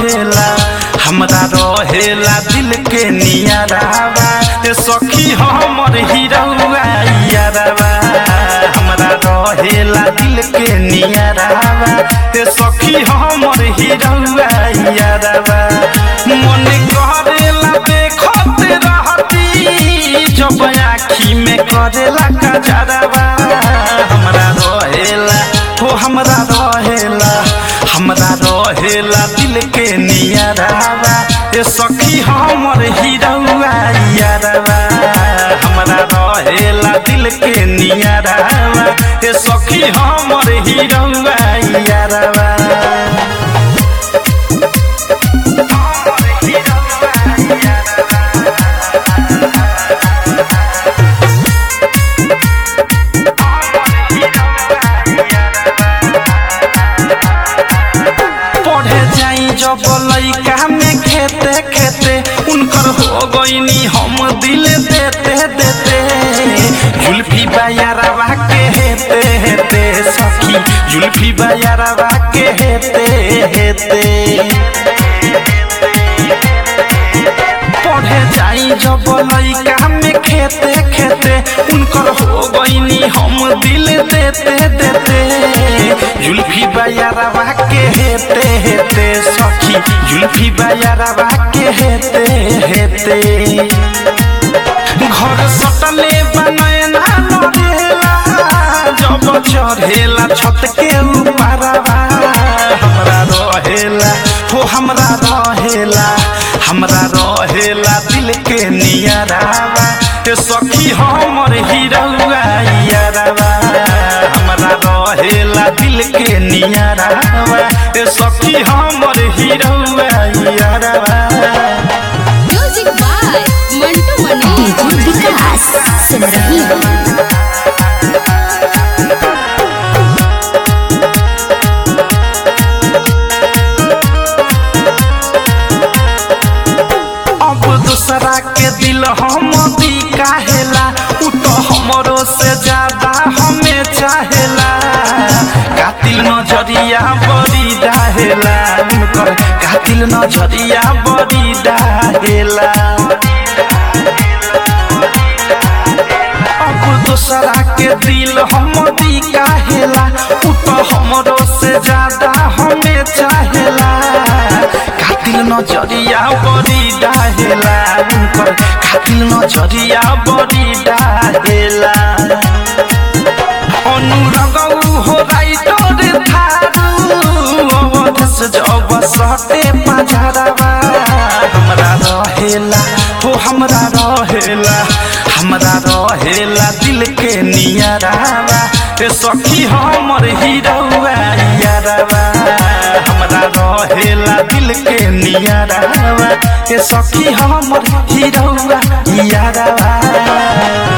करेला हमरा रहेला दिल के नियरावा ए सखी हमर हिरौआ यारवा हमरा रहेला दिल के नियरावा ए सखी हमर हिरौआ यारवा मन करेला देखत रहती जब आँखी में करेला कजरवा हमरा रहेला हो हमरा रहेला हमरा रहेला दिल के नियरावा ए सखी हमर हिरौआ यारवा हमरा रहेला दिल के नियरावा ए सखी हमर हिरौआ यारवा पढ़े जाई जब लइका में खेते खेते उनकर हो गईनी हम दिल देते देते जुल्फी बायारवा के हेते हेते सखी जुल्फी बायारवा के हेते हेते पढ़े जाई जब लइका में खेते खेते उनकर हो गईनी हम दिल देते देते जुल्फी बायारवा के हेते हेते सखी जुल्फी बायारवा के हेते हेते घर सटले बनैना लड़ेला जब चढ़ेला छत के ऊपरवा हमरा रहेला हो हमरा रहेला हमरा रहेला दिल के नियरावा ए सखी हमर हिरौआ यारवा हमरा रहेला दिल के नियरावा ए सखी हमर हिरौआ यारवा music by Mantu Mani DJ Vikas सुन रही हो अब दूसरा के दिल हम दी काहेला उ तो हमरो से ज्यादा हमें चाहेला कातिल नजरिया बड़ी डाहेला उनकर कातिल नजरिया बड़ी डाहेला अब दूसरा के दिल हम दी काहेला उ तो हमरो से ज्यादा हमें चाहेला कातिल नजरिया बड़ी डाहेला उनकर कातिल नजरिया बड़ी डाहेला अनुरगौ हो राइटर थारू अवधस जब सटे पझरवा हमरा रहेला हो हमरा रहेला हमरा रहेला दिल के नियरावा ए सखी हमर हिरौआ यारवा हमरा रहेला दिल के नियरावा ए सखी हमर हिरौआ यारवा